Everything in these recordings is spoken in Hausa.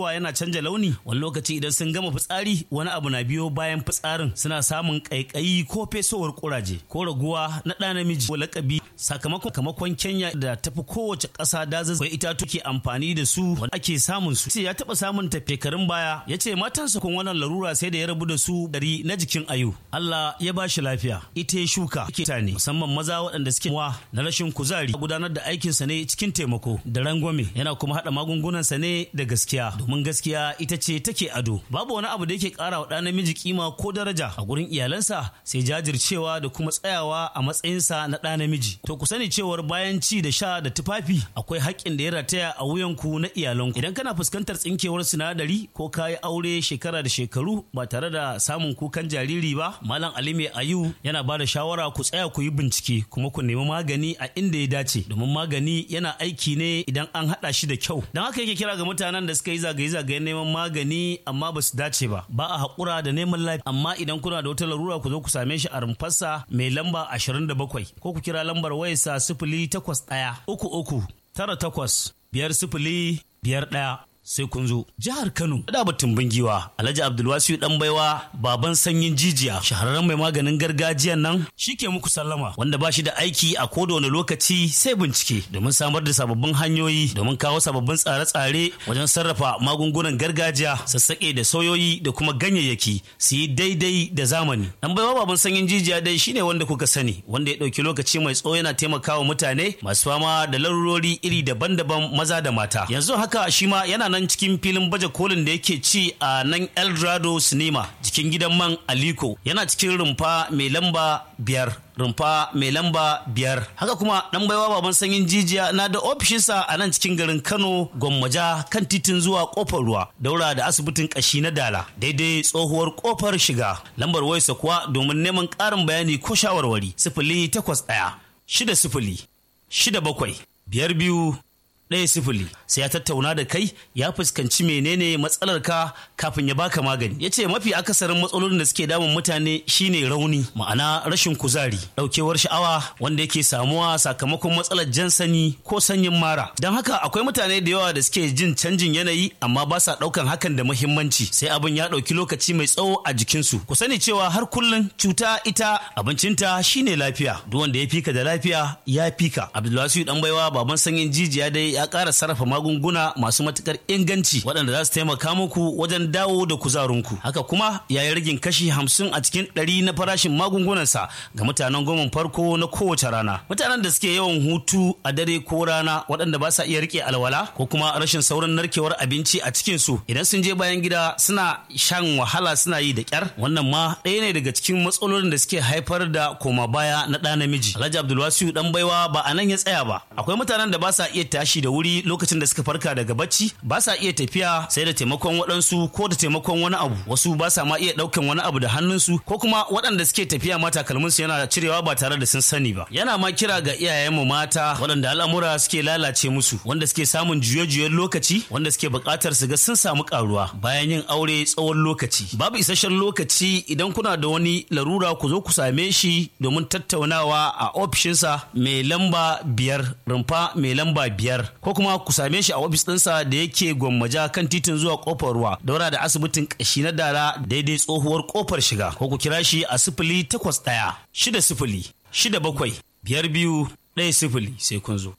wa yana canja launi wani lokaci idan sun gama fitsari wani abu na biyo bayan fitsarin suna samun ƙaiƙayi ko fesowar kuraje ko raguwa na ɗa namiji ko lakabi sakamakon kamakon Kenya da tafi kowace ƙasa dazuzzuka itatu ke amfani da su wanda ake samun su ya taɓa samun tafekarin baya ya ce matansa kun wannan larura sai da ya rabu da su dari na jikin ayu Allah ya ba shi lafiya ita ya shuka ke ne musamman maza waɗanda suke wa na rashin kuzari gudanar da aikinsa ne cikin taimako da rangwame yana kuma haɗa magungunansa ne da gaskiya domin gaskiya ita ce take ado babu wani abu da yake ƙara wa ɗa namiji kima ko daraja a gurin iyalansa sai jajircewa da kuma tsayawa a matsayinsa na ɗa namiji to ku sani cewar bayan ci da sha da tufafi akwai haƙƙin da ya rataya a wuyanku na iyalanku idan kana fuskantar tsinkewar sinadari ko kayi aure shekara da shekaru ba tare da samun kukan jariri ba malam ali mai ayu yana ba da shawara ku tsaya ku yi bincike kuma ku nemi magani a inda ya dace domin magani yana aiki ne idan an haɗa shi da kyau don haka yake kira ga mutanen da suka yi zagaye-zagayen neman magani amma ba su dace ba ba a haƙura da neman lafiya amma idan kuna da wata larura ku zo ku same shi a rumfarsa mai lamba 27 ko ku kira lambar wayarsa sifili takwas ɗaya uku uku tara takwas biyar sifili biyar ɗaya sai kun zo jihar Kano da batun bingiwa Alhaji Abdulwasiu dan baiwa baban sanyin jijiya shahararren mai maganin gargajiyan nan shike muku sallama wanda ba shi da aiki a koda wani lokaci sai bincike domin samar da sababbin hanyoyi domin kawo sababbin tsare-tsare wajen sarrafa magungunan gargajiya sassaƙe da soyoyi da kuma ganyayyaki su yi daidai da zamani dan baiwa baban sanyin jijiya dai shine wanda kuka sani wanda ya ɗauki lokaci mai tsawo yana taimakawa mutane masu fama da larurori iri daban-daban maza da mata yanzu haka shi ma yana nan cikin filin baje kolin da yake ci a nan eldorado cinema jikin gidan man aliko yana cikin rumfa mai lamba biyar rumfa mai lamba biyar haka kuma dan baiwa baban sanyin jijiya na da ofishinsa a nan cikin garin kano gwammaja kan titin zuwa kofar ruwa daura da asibitin kashi na dala daidai tsohuwar kofar shiga lambar wayarsa kuwa domin neman ƙarin bayani ko shawarwari sifili takwas ɗaya shida sifili shida bakwai biyar biyu ɗaya sifili sai ya tattauna da kai ya fuskanci menene matsalar ka kafin ya baka magani ya ce mafi akasarin matsalolin da suke damun mutane shine rauni ma'ana rashin kuzari ɗaukewar sha'awa wanda yake samuwa sakamakon matsalar jan sani ko sanyin mara don haka akwai mutane da yawa da suke jin canjin yanayi amma ba sa ɗaukan hakan da muhimmanci sai abin ya ɗauki lokaci mai tsawo a jikinsu ku sani cewa har kullum cuta ita abincinta shine lafiya duk wanda ya fika da lafiya ya fika abdulwasiu dan baiwa baban sanyin jijiya dai ya ƙara sarrafa magunguna masu matukar inganci waɗanda za su taimaka muku wajen dawo da kuzarinku haka kuma ya yi ragin kashi hamsin a cikin ɗari na farashin magungunansa ga mutanen goma farko na kowace rana mutanen da suke yawan hutu a dare ko rana waɗanda ba sa iya rike alwala ko kuma rashin saurin narkewar abinci a cikin su idan sun je bayan gida suna shan wahala suna yi da kyar wannan ma ɗaya ne daga cikin matsalolin da suke haifar da koma baya na ɗa namiji alhaji abdulwasiu dan baiwa ba a nan ya tsaya ba akwai mutanen da ba sa iya tashi da wuri lokacin da suka farka daga bacci ba sa iya tafiya sai da taimakon waɗansu ko da taimakon wani abu wasu ba sa ma iya ɗaukan wani abu da hannunsu ko kuma waɗanda suke tafiya ma takalminsu yana cirewa ba tare da sun sani ba yana ma kira ga iyayenmu mata waɗanda al'amura suke lalace musu wanda suke samun juye-juyen lokaci wanda suke buƙatar su ga sun samu ƙaruwa bayan yin aure tsawon lokaci babu isasshen lokaci idan kuna da wani larura ku zo ku same shi domin tattaunawa a ofishinsa mai lamba biyar rumfa mai lamba biyar ko kuma ku same shi a ofis ɗinsa da yake gwammaja kan titin zuwa kofar ruwa daura da asibitin ƙashi na dara daidai tsohuwar kofar shiga ko ku kira shi a sifili takwas ɗaya shida sifili shida bakwai biyar biyu ɗaya sifili sai kun zo.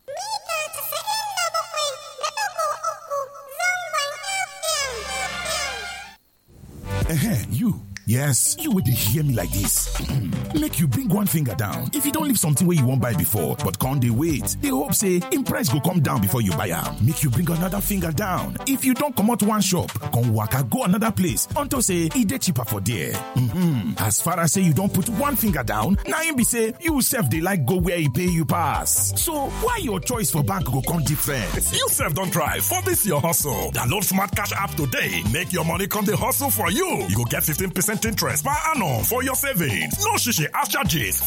Ehen, you. Yes, you would hear me like this. Make you bring one finger down. If you don't leave something where you won't buy before, but can't they wait? They hope say in price go come down before you buy am. Make you bring another finger down. If you don't come out one shop, come waka go another place until say e dey cheaper for there. Mm-hmm. As far as say you don't put one finger down, now im be say you sef dey like go where e pay you pass. So why your choice for bank go come different? You sef don try for this your hustle. Download Smart Cash app today. Make your money come dey hustle for you. You go get 15% interest per annum for your savings. No shishi ash charges